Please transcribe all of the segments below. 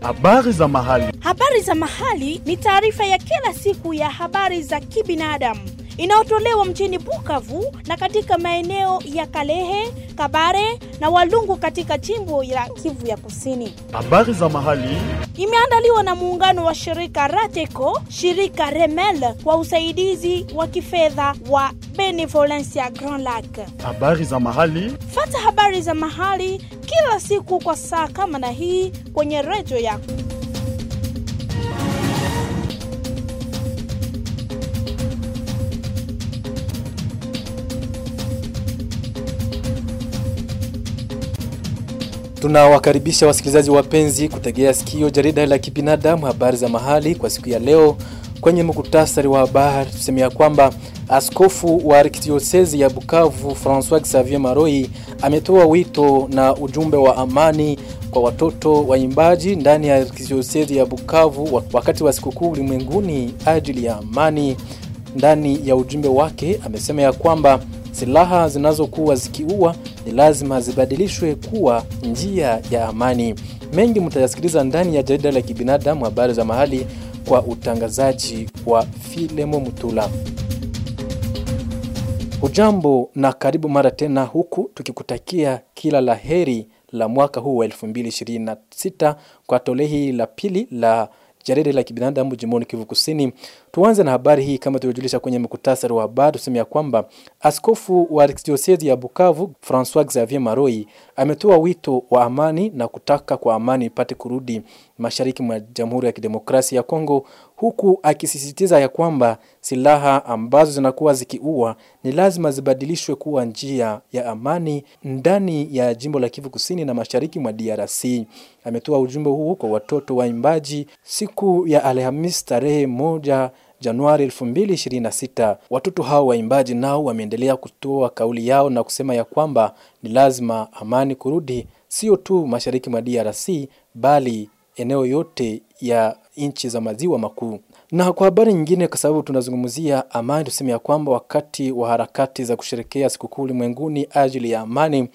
Habari za mahali. Habari za mahali ni taarifa ya kila siku ya habari za kibinadamu inayotolewa mjini Bukavu na katika maeneo ya Kalehe, Kabare na Walungu katika jimbo la Kivu ya Kusini. Habari za mahali. Imeandaliwa na muungano wa shirika Rateco, shirika Remel kwa usaidizi wa kifedha wa Benevolencia Grand Lac. Habari za mahali. Fata habari za mahali kila siku kwa saa kama na hii kwenye redio yako. Tunawakaribisha wasikilizaji wapenzi kutegea sikio jarida la kibinadamu habari za mahali kwa siku ya leo. Kwenye muktasari wa habari tusemea kwamba askofu wa arkidiosezi ya Bukavu Francois Xavier Maroi ametoa wito na ujumbe wa amani kwa watoto waimbaji ndani ya arkidiosezi ya Bukavu wakati wa sikukuu ulimwenguni ajili ya amani. Ndani ya ujumbe wake amesema ya kwamba silaha zinazokuwa zikiua ni lazima zibadilishwe kuwa njia ya amani. Mengi mtayasikiliza ndani ya jarida la kibinadamu habari za mahali kwa utangazaji wa Filemo Mutula. Ujambo na karibu mara tena huku tukikutakia kila la heri la mwaka huu wa 2026 kwa tolehi la pili la jarida la kibinadamu jimboni Kivu Kusini. Tuanze na habari hii kama tulivyojulisha kwenye mkutasari wa habari, tuseme ya kwamba askofu wa arkidiosezi ya Bukavu Francois Xavier Maroi ametoa wito wa amani na kutaka kwa amani ipate kurudi mashariki mwa Jamhuri ya Kidemokrasia ya Kongo, huku akisisitiza ya kwamba silaha ambazo zinakuwa zikiua ni lazima zibadilishwe kuwa njia ya amani ndani ya jimbo la Kivu Kusini na mashariki mwa DRC. Ametoa ujumbe huu kwa watoto waimbaji siku ya Alhamisi tarehe moja Januari 2026. Watoto hao waimbaji nao wameendelea kutoa kauli yao na kusema ya kwamba ni lazima amani kurudi sio tu mashariki mwa DRC bali eneo yote ya nchi za maziwa makuu. Na kwa habari nyingine, kwa sababu tunazungumzia amani, tuseme ya kwamba wakati wa harakati za kusherekea sikukuu ulimwenguni ajili ya amani,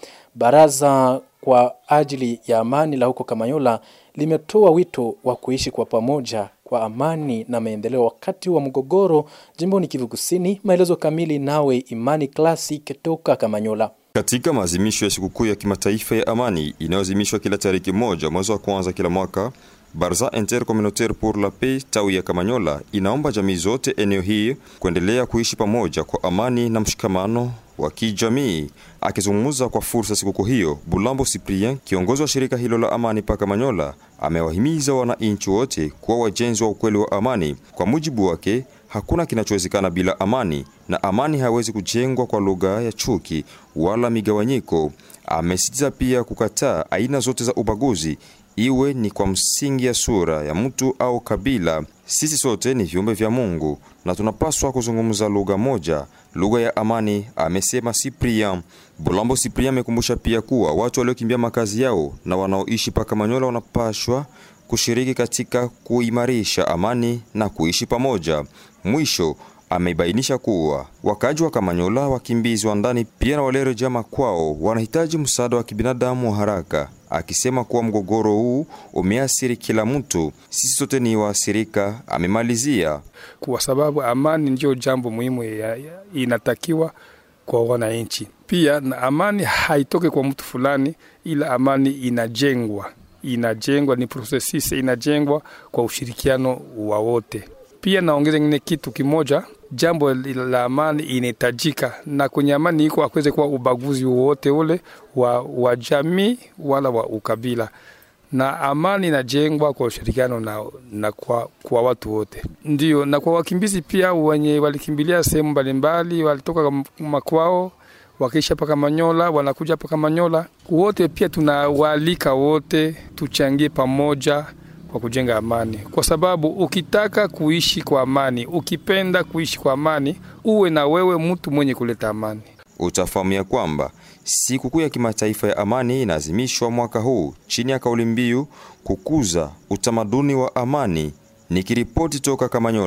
baraza kwa ajili ya amani la huko Kamanyola limetoa wito wa kuishi kwa pamoja kwa amani na maendeleo wakati wa mgogoro jimboni Kivu Kusini. Maelezo kamili nawe Imani Classic toka Kamanyola. Katika maazimisho ya sikukuu ya kimataifa ya amani inayoazimishwa kila tariki moja mwezi wa kwanza kila mwaka, Barza Intercommunautaire pour la Paix tawi ya Kamanyola inaomba jamii zote eneo hii kuendelea kuishi pamoja kwa amani na mshikamano wa kijamii. Akizungumza kwa fursa sikukuu hiyo, Bulambo Cyprien, kiongozi wa shirika hilo la amani pa Kamanyola, amewahimiza wananchi wote kuwa wajenzi wa ukweli wa amani. Kwa mujibu wake, hakuna kinachowezekana bila amani na amani haiwezi kujengwa kwa lugha ya chuki wala migawanyiko. Amesitiza pia kukataa aina zote za ubaguzi iwe ni kwa msingi ya sura ya mtu au kabila. Sisi sote ni viumbe vya Mungu na tunapaswa kuzungumza lugha moja, lugha ya amani, amesema Cyprien. Bulambo Cyprien amekumbusha pia kuwa watu waliokimbia makazi yao na wanaoishi paka Manyola wanapashwa kushiriki katika kuimarisha amani na kuishi pamoja. Mwisho amebainisha kuwa wakaji wa Kamanyola, wakimbizi wa ndani pia na waliorejea makwao wanahitaji msaada wa kibinadamu wa haraka, akisema kuwa mgogoro huu umeathiri kila mtu, sisi sote ni waathirika, amemalizia. Kwa sababu amani ndiyo jambo muhimu ya, ya, inatakiwa kwa wananchi. Pia na amani haitoke kwa mtu fulani, ila amani inajengwa inajengwa ni processes inajengwa kwa ushirikiano wa wote. Pia naongeza ngine kitu kimoja, jambo la amani inahitajika, na kwenye amani iko akweze kuwa ubaguzi wowote ule wa, wa jamii wala wa ukabila, na amani inajengwa kwa ushirikiano na, na kwa, kwa watu wote ndio, na kwa wakimbizi pia wenye walikimbilia sehemu mbalimbali, walitoka makwao wakiisha paka Manyola, wanakuja paka Manyola, wote pia tunawaalika wote tuchangie pamoja kwa kujenga amani, kwa sababu ukitaka kuishi kwa amani, ukipenda kuishi kwa amani, uwe na wewe mtu mwenye kuleta amani. Utafahamu ya kwamba sikukuu ya kimataifa ya amani inaazimishwa mwaka huu chini ya kauli mbiu kukuza utamaduni wa amani. Nikiripoti toka Kamanyola,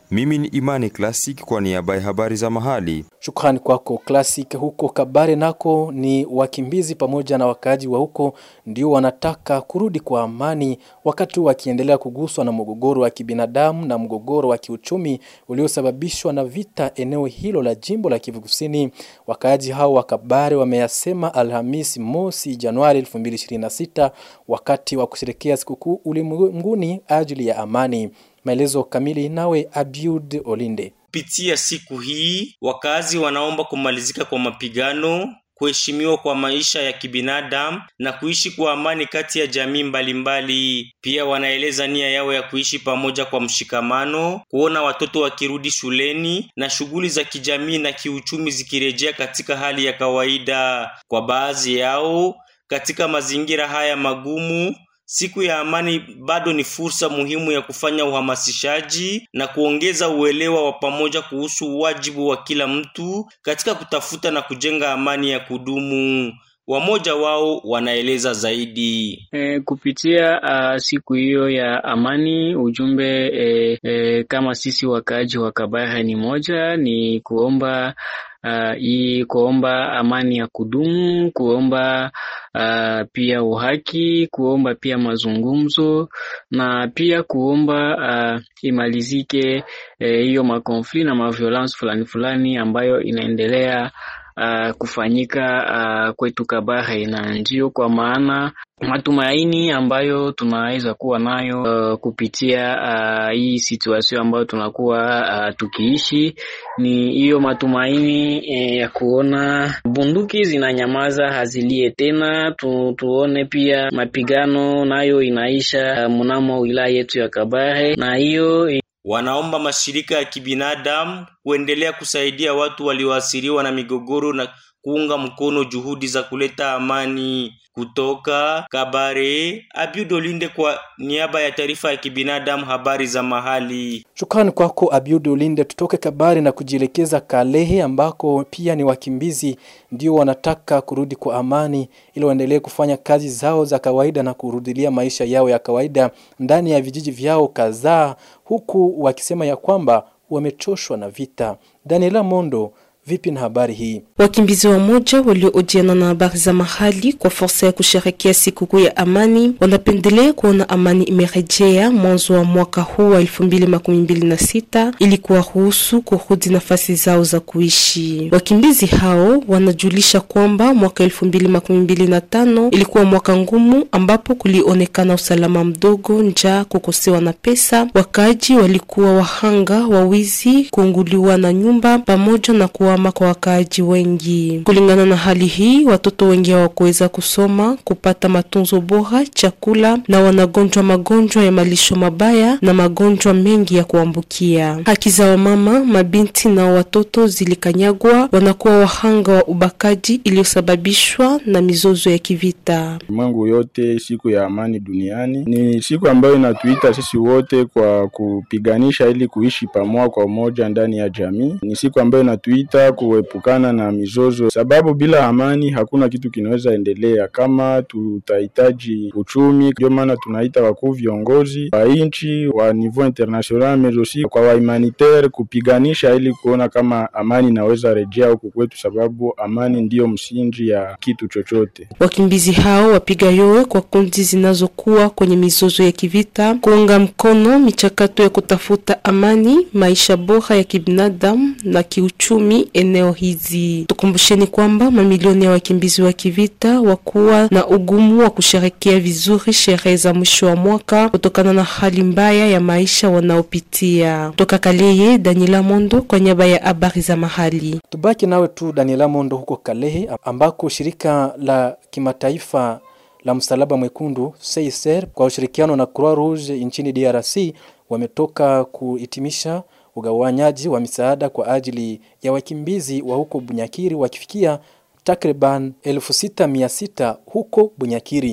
Mimi ni Imani Classic kwa niaba ya habari za mahali. Shukrani kwako Classic. Huko Kabare nako ni wakimbizi pamoja na wakaaji wa huko ndio wanataka kurudi kwa amani, wakati wakiendelea kuguswa na mgogoro wa kibinadamu na mgogoro wa kiuchumi uliosababishwa na vita eneo hilo la jimbo la Kivu Kusini. Wakaaji hao wa Kabare wameyasema Alhamisi mosi Januari 2026 wakati wa kusherehekea sikukuu ulimwenguni ajili ya amani. Maelezo kamili nawe Abiud Olinde. Kupitia siku hii, wakazi wanaomba kumalizika kwa mapigano, kuheshimiwa kwa maisha ya kibinadamu na kuishi kwa amani kati ya jamii mbalimbali. Pia wanaeleza nia yao ya kuishi pamoja kwa mshikamano, kuona watoto wakirudi shuleni na shughuli za kijamii na kiuchumi zikirejea katika hali ya kawaida. Kwa baadhi yao, katika mazingira haya magumu, Siku ya amani bado ni fursa muhimu ya kufanya uhamasishaji na kuongeza uelewa wa pamoja kuhusu wajibu wa kila mtu katika kutafuta na kujenga amani ya kudumu. Wamoja wao wanaeleza zaidi. E, kupitia uh, siku hiyo ya amani, ujumbe e, e, kama sisi wakaaji wa Kabare ni moja, ni kuomba uh, hii kuomba amani ya kudumu, kuomba uh, pia uhaki, kuomba pia mazungumzo na pia kuomba uh, imalizike hiyo eh, makonfli na maviolence fulani fulani ambayo inaendelea uh, kufanyika uh, kwetu Kabare, na ndio kwa maana matumaini ambayo tunaweza kuwa nayo uh, kupitia uh, hii situation ambayo tunakuwa uh, tukiishi ni hiyo matumaini eh, ya kuona bunduki zinanyamaza hazilie tena tu, tuone pia mapigano nayo inaisha uh, mnamo wilaya yetu ya Kabare na hiyo Wanaomba mashirika ya kibinadamu kuendelea kusaidia watu walioathiriwa na migogoro na kuunga mkono juhudi za kuleta amani. Kutoka Kabare, Abiudolinde kwa niaba ya taarifa ya kibinadamu, habari za mahali. Shukrani kwako Abiud Ulinde. Tutoke Kabare na kujielekeza Kalehe ambako pia ni wakimbizi ndio wanataka kurudi kwa amani ili waendelee kufanya kazi zao za kawaida na kurudilia maisha yao ya kawaida ndani ya vijiji vyao kadhaa, huku wakisema ya kwamba wamechoshwa na vita. Daniela Mondo Vipi na habari hii? Wakimbizi wamoja waliohojiana na habari za mahali kwa fursa ya kusherekea sikukuu ya amani wanapendelea kuona amani imerejea mwanzo wa mwaka huu wa elfu mbili makumi mbili na sita ili kuwaruhusu kurudi nafasi zao za kuishi. Wakimbizi hao wanajulisha kwamba mwaka elfu mbili makumi mbili na tano ilikuwa mwaka ngumu ambapo kulionekana usalama mdogo, njaa, kukosewa na pesa. Wakaaji walikuwa wahanga wa wizi, kuunguliwa na nyumba pamoja na kuwa kwa wakaaji wengi. Kulingana na hali hii, watoto wengi hawakuweza kusoma, kupata matunzo bora, chakula na wanagonjwa magonjwa ya malisho mabaya na magonjwa mengi ya kuambukia. Haki za wamama, mabinti na watoto zilikanyagwa, wanakuwa wahanga wa ubakaji iliyosababishwa na mizozo ya kivita. Mwangu yote, siku ya amani duniani ni siku ambayo inatuita sisi wote kwa kupiganisha ili kuishi pamoja kwa umoja ndani ya jamii. Ni siku ambayo inatuita kuepukana na mizozo, sababu bila amani hakuna kitu kinaweza endelea. Kama tutahitaji uchumi, ndio maana tunaita wakuu viongozi wa nchi wa niveau international mais aussi kwa wa humanitaire kupiganisha ili kuona kama amani inaweza rejea huku kwetu, sababu amani ndiyo msingi ya kitu chochote. Wakimbizi hao wapiga yowe kwa kundi zinazokuwa kwenye mizozo ya kivita kuunga mkono michakato ya kutafuta amani, maisha bora ya kibinadamu na kiuchumi eneo hizi. Tukumbusheni kwamba mamilioni ya wakimbizi wa kivita wakuwa na ugumu wa kusherekea vizuri sherehe za mwisho wa mwaka kutokana na hali mbaya ya maisha wanaopitia. Toka Kaleye, Daniela Mondo kwa niaba ya habari za mahali. Tubaki nawe tu Daniela Mondo huko Kalehe ambako shirika la kimataifa la Msalaba Mwekundu CICR kwa ushirikiano na Croix Rouge nchini DRC wametoka kuhitimisha ugawanyaji wa misaada kwa ajili ya wakimbizi wa huko Bunyakiri wakifikia takriban 6600 huko Bunyakiri.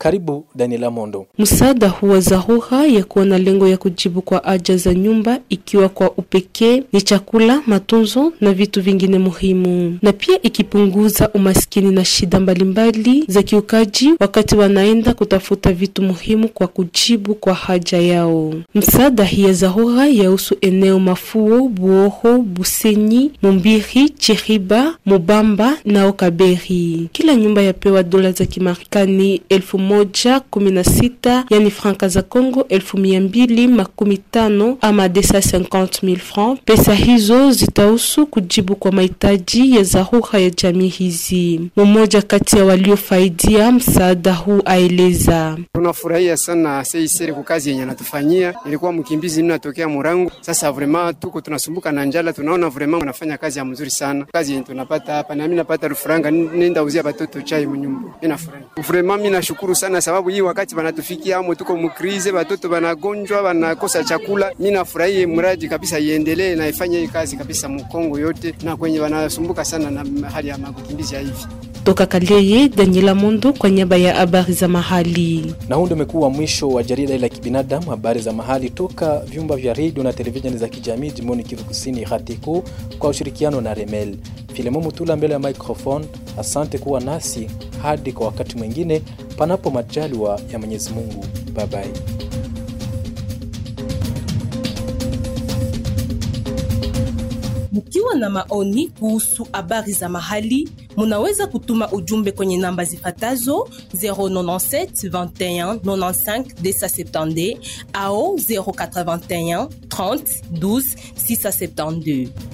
Karibu Daniela Mondo. Msaada huu wa dharura ya kuwa na lengo ya kujibu kwa haja za nyumba, ikiwa kwa upekee ni chakula, matunzo na vitu vingine muhimu, na pia ikipunguza umaskini na shida mbalimbali za kiukaji wakati wanaenda kutafuta vitu muhimu kwa kujibu kwa haja yao. Msaada hii ya dharura yahusu eneo Mafuo, Buoho, Busenyi, Mumbiri, Chiriba, Mubamba na Okaberi. Kila nyumba yapewa dola za Kimarekani elfu moja kumi na sita yani franka za Congo elfu mia mbili makumi tano ama 250,000 francs. Pesa hizo zitahusu kujibu kwa mahitaji ya dharura ya jamii hizi. Mmoja kati ya waliofaidia msaada huu aeleza: tunafurahia sana seiseri kwa kazi yenye anatufanyia. Ilikuwa mkimbizi mimi natokea Murangu, sasa vrema tuko tunasumbuka na njala, tunaona vrema wanafanya kazi ya mzuri sana, kazi yenye tunapata hapa, na mimi napata rufuranga, nenda uzia batoto chai mnyumba. Mimi nafurahi vrema, mimi nashukuru sana sababu hii wakati wanatufikia amo, tuko mkrize, batoto banagonjwa, wanakosa chakula. Mimi nafurahi mradi kabisa iendelee na ifanye hii kazi kabisa mkongo yote, na kwenye wanasumbuka sana na hali ya makimbizi ya hivi toka Kaleye, Daniela Mondo kwa niaba ya habari za mahali. Na huu ndio umekuwa mwisho wa jarida la kibinadamu, habari za mahali toka vyumba vya redio na televisheni za kijamii jimboni Kivu Kusini, Hatiko kwa ushirikiano na Remel. Filemo Mutula mbele ya microphone. Asante kuwa nasi hadi kwa wakati mwingine, panapo majaliwa ya Mwenyezi Mungu. Bye bye. Mkiwa na maoni kuhusu habari za mahali, munaweza kutuma ujumbe kwenye namba zifatazo 097 21 95 270 au 081 30 12 672.